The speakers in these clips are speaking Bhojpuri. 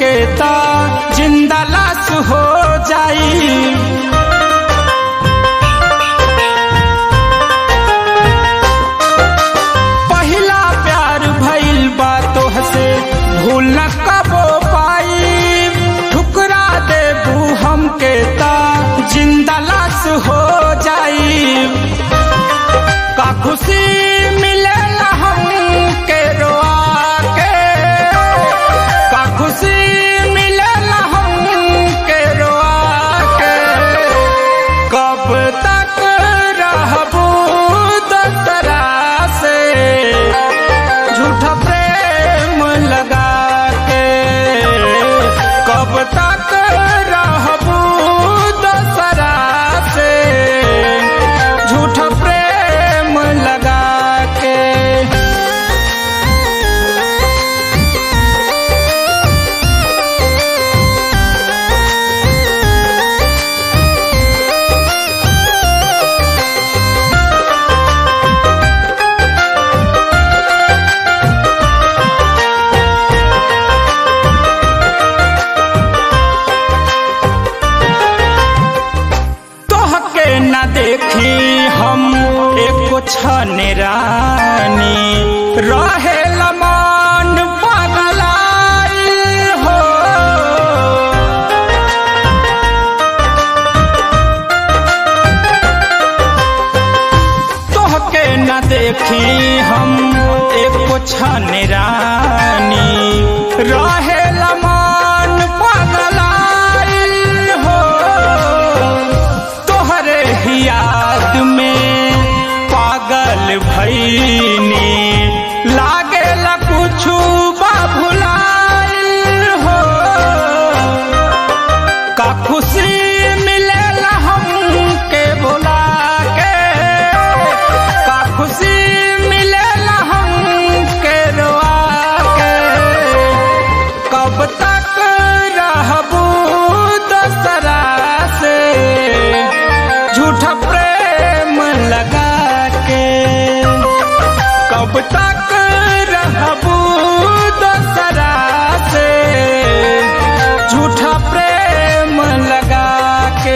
हमके ता जिंदा लाश हो जाई पहिला प्यार भइल बा तोहसे भूल न कबो पाई ठुकरा देबू हमके ता जिंदा लाश हो जाई का खुशी मिलेला हमके रोआ के का खुशी मिलेला हमके रोआ के कब तक रहबू दसरा से झूठा प्रेम लगा के कब तक रहबू दसरा से झूठा प्रेम लगा के तोहके न देखी हम एको छन रानी रहे लमान पगलाइल हो तोहके न देखी हम एको छन रानी रहे लमान पगलाइल हो तोहरे ही याद में पागल भईनी लागे ला कुछु बाबुलाइल हो का खुशी मिलेला हमके बोला के का खुशी मिलेला हमके रोआ के कब तक रहबू दसरा से झूठा प्रेम लगा के कब तक रहबू दसरा से झूठा प्रेम लगा के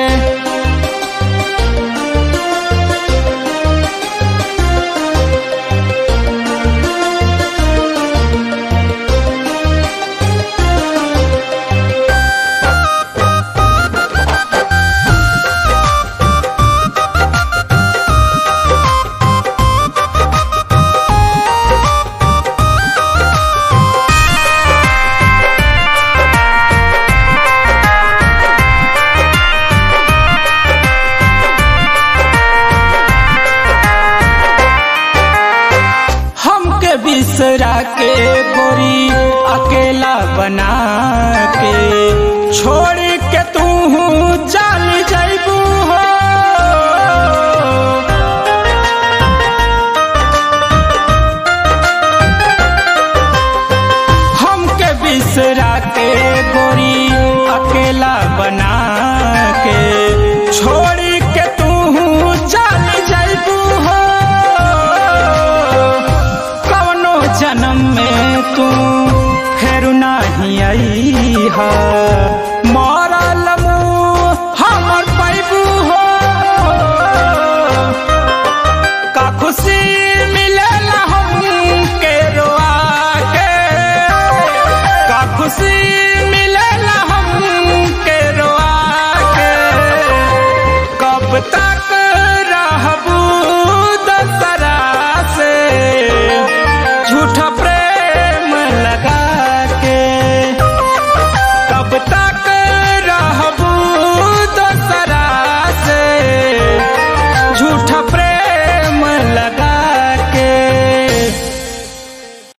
हमके बिसरा के गोरी अकेला बना के छोड़ के तू चल जैबू हो हमके बिसरा के गोरी अकेला बना के छोड़ के तू चल जैबू हो कवनो जन्म में तू फेर नाही आई हा